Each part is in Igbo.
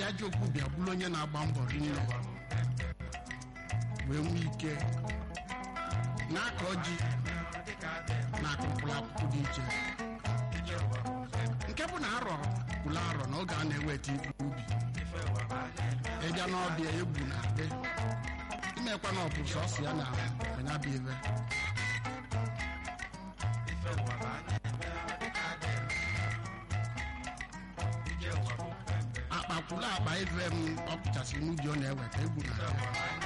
ajọ okwu bịa bụrụ onye na-agba mbọ rinne wee nwee ike na-akọ ji na akụkpụrụ akụkụ dị iche nke bụ na arọ kwụrụ arọ na oge a na-eweta ibu ubi ịbịa n'ọbịa egwu na adị imekwa na ọ bụ sọsọ ya na anya bụ ibe akpa kwụrụ akpa ive m ọ pụchasịrị n'ubi ọ na-eweta egwu na adị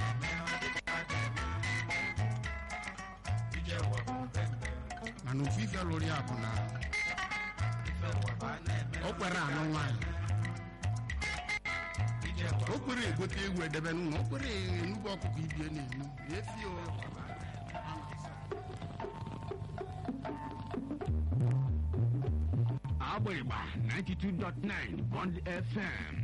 mana ofu ife lụrụ ya bụ na o kwere anụ nwaanyị o kwere egote egwu edebe n'ụlọ o kwere enugbu ọkụkọ ibie na-enu efi o Agbịrịgba 92.9 Bond FM.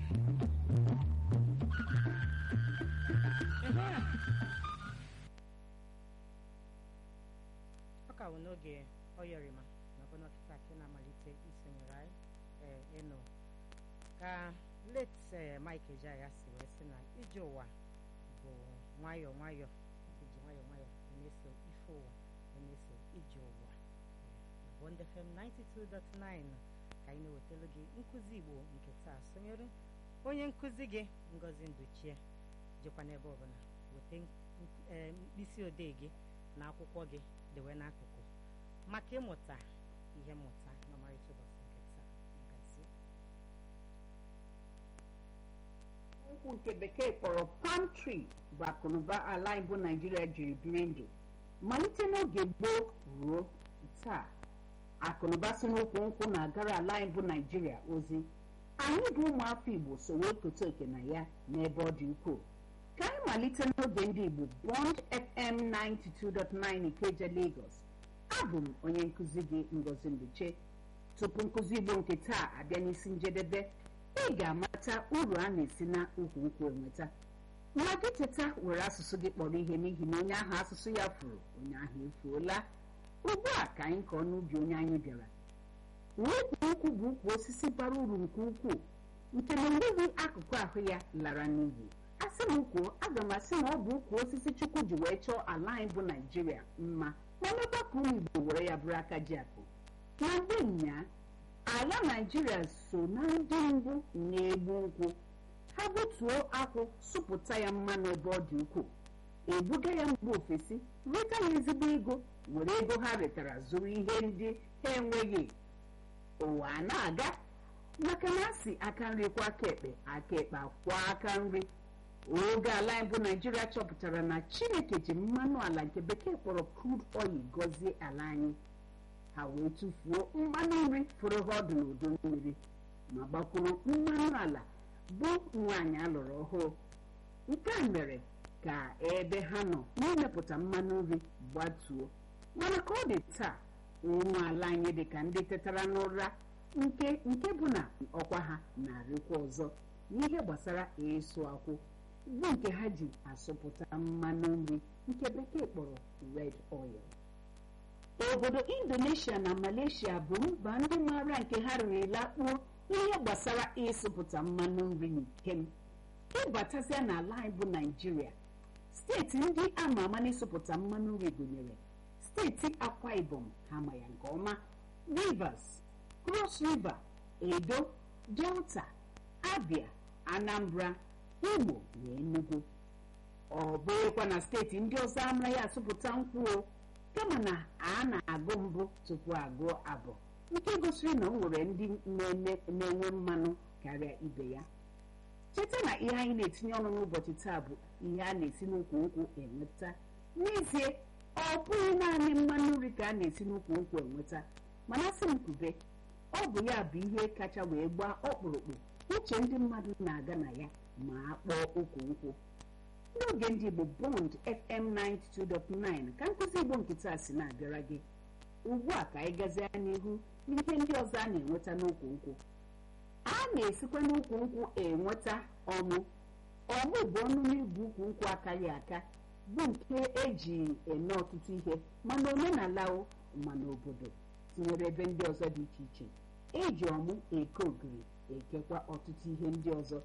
ọ ka bụ n'oge oyọrịma nakwa n'ọkịta ka ị na-amalite isonyere anyị ee ịnụ ka late ee, Mike Ejeagha si wee sị na ije ụwa bụ nwayọọ nwayọọ iji nwayọọ nwayọọ wee na-eso ife ụwa wee na-eso ije ụwa na Bond FM 92.9 ka anyị na-ewetara gị nkụzi Igbo nke taa sonyere onye nkụzi gị Ngozi Nduchie jekwa n'ebe ọbụla weta nk- ee, mkpịsị odee gị na akwụkwọ gị dewe n'akụkụ maka ịmụta ihe mmụta n'ọmarịcha ụbọchị nke taa ngazi nkwụ nke bekee kpọrọ palm tree bụ akụnụba ala Igbo Naijiria jiri biri ndụ malite n'oge gboo ruo taa akụnụba si n'ukwu nkwụ na-agara ala Igbo Naijiria ozi anyị bụ ụmụafọ Igbo so wee keta oke na ya n'ebe ọ dị ukwuu ka anyị malite n'oge ndị Igbo Bond FM 92.9 Ikeja Lagos abụ m onye nkụzi gị Ngozi Nduche tupu nkụzi Igbo nke taa abịa n'isi njedebe ị ga-amata uru a na-esi na ukwu nkwụ enweta nwa gị teta were asụsụ gị kpọrọ ihe n'ihi na onye ahụ asụsụ ya furu onye ahụ efuola ugbu a ka anyị kọọ n'ubi onye anyị bịara ukwu nkwụ bụ ukwu osisi bara uru nke ukwuu nke na enweghị akụkụ ahụ ya lara n'iyi asị m kwuo aga m asị na ọ bụ ukwu osisi chukwu ji wee chọọ ala anyị bụ naijiria mma ma mekwa ka ụmụ igbo were ya bụrụ aka ji akụ na mgbe nnyaa ala naijiria so na ndị mbụ na-egbu nkwụ ha gbutuo akwụ sụpụta ya mmanụ ebe ọ dị ukwuu ebuga ya mba ofesi reta ya ezigbo ego were ego ha retara zụrụ ihe ndị ha enweghị ụwa a na-aga maka na asị aka nri kwa aka ekpe aka ekpe akwa aka nri oge ala anyị bụ naijiria chọpụtara na chineke ji mmanụ ala nke bekee kpọrọ crude oil gọzie ala anyị ha wee tụfuo mmanụ nri fụrụ ha ọdụ n'udu mmiri ma gbakwuru mmanụ ala bụ nwaanyị alụrụ ọhụụ nke a mere ka ebe ha nọ n'imepụta mmanụ nri gbatuo mana ka ọ dị taa ụmụ ala anyị dị ka ndị tetara n'ụra nke nke bụ na ọkwa ha na-arịkwa ọzọ n'ihe gbasara ịsụ akwụ bụ nke ha ji asụpụta mmanụ nri nke bekee kpọrọ red oil obodo indonesia na malaysia bụ mba ndị maara nke ha riri lakpuo n'ihe gbasara ịsụpụta mmanụ nri n'ikem ịbatazia n'ala anyị bụ naijiria steeti ndị ama ama n'ịsụpụta mmanụ nri gụnyere steeti akwa ibom ha ma ya nke ọma rivers cross river edo delta abia anambra imo na enugu ọ bụghịkwa na steeti ndị ọzọ anaghị asụpụta nkwụ o kama na a na-agụ mbụ tupu agụọ abụọ nke gosiri na o nwere ndị na-eme- na-enwe mmanụ karịa ibe ya cheta na ihe anyị na-etinye ọnụ n'ụbọchị taa bụ ihe a na-esi n'ukwu nkwụ enweta n'ezie ọ bụghị naanị mmanụ nri ka a na-esi n'ukwu nkwụ enweta mana sị m kwube ọ bụ ya bụ ihe kacha wee gbaa ọkpụrụkpụ uche ndị mmadụ na-aga na ya ma a kpọọ ukwu nkwụ n'oge ndị Igbo Bond FM 92.9 ka nkụzi Igbo nkịta si na-abịara gị ugbu a ka anyị gazie n'ihu n'ihe ndị ọzọ a na-enweta n'ukwu nkwụ a na-esikwa n'ukwu nkwụ enweta ọmụ ọmụ bụ ọnụ n'ibu ukwu nkwụ akaghị aka bụ nke eji eme ọtụtụ ihe mana omenala mana obodo tinyere ebe ndị ọzọ dị iche iche eji ọmụ eke ogiri ekekwa ọtụtụ ihe ndị ọzọ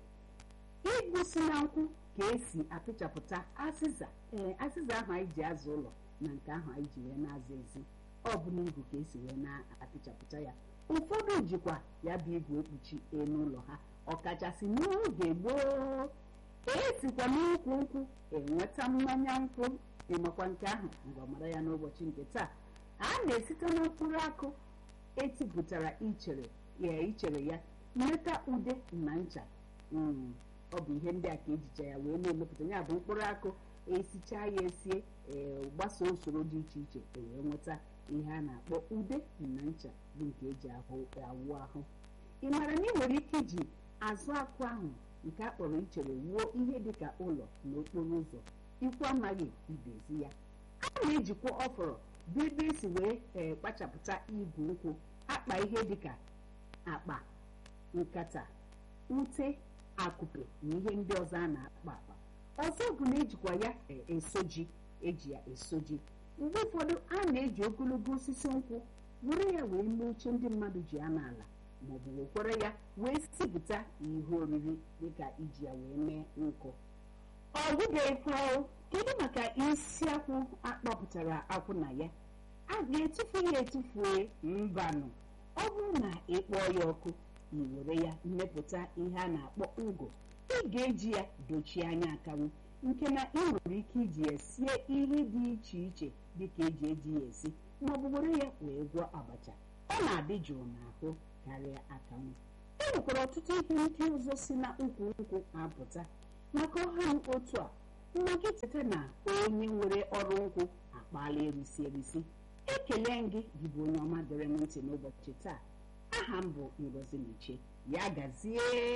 ịgụsi na nkwụ ka esi apịchapụta azịza ee azịza ahụ anyị ji azụ ụlọ na nke ahụ anyị ji wee na-aza ezi ọ bụ n'igu ka esi wee na-apịchapụta ya ụfọdụ jikwa ya bụ igwe ekpuchi elu ụlọ ha ọkachasị n'oge gboo esikwa n'ukwu nkwụ enweta mmanya nkwụ ịmakwa nke ahụ ngwamara ya n'ụbọchị nke taa a na-esite na mkpụrụ akụ etipụtara ichere ya ichere ya mmeta ude na ncha Mm, ọ bụ ihe ndị a ka ejicha ya wee na-emepụta ya bụ mkpụrụ akụ esichaa ya esie ee gbasoo usoro dị iche iche e wee nweta ihe a na-akpọ ude na ncha bụ nke eji ahụ awụ ahụ ị maara na ị nwere ike iji azụ akụ ahụ nke a kpọrọ ichere wuo ihe dịka ụlọ n'okporo ụzọ ikwu amaghị ibezi ya a na-ejikwa ọfọrọ bụ ebe esi wee ee kpachapụta igwe nkwụ akpa ihe dịka akpa nkata ute akụpe na ihe ndị ọzọ a na-akpa akpa ọzọ bụ na ejikwa ya e- eso ji eji ya eso ji mgbe ụfọdụ a na-eji ogologo osisi nkwụ were ya wee mee oche ndị mmadụ ji anọ ala maọbụ wekwere ya wee sipụta ihe oriri dịka iji ya wee mee nkụ ọ dịbeghịkwa kedu maka isi akwụ akpọpụtara akwụ na ya a ga-etufu ya etufue mbanụ ọ bụrụ na ị kpọọ ya ọkụ i were ya mmepụta ihe a na-akpọ ngụ ị ga-eji ya dochie anya akanwụ nke na ị nwere ike iji ya sie ihe dị iche iche dịka eji eji ya esi maọbụ were ya wee gwọọ abacha ọ na-adị jụụ n'ahụ karịa akanwụ e nwekwara ọtụtụ ihe ndị ọzọ si na ukwu nkwụ apụta maka ọha m otu a nna gị cheta na onye nwere ọrụ nkwụ akpaala erisi erisi ekele m gị gị bụ onye ọma dere m ntị n'ụbọchị taa aha m bụ ngozi meche ya gazie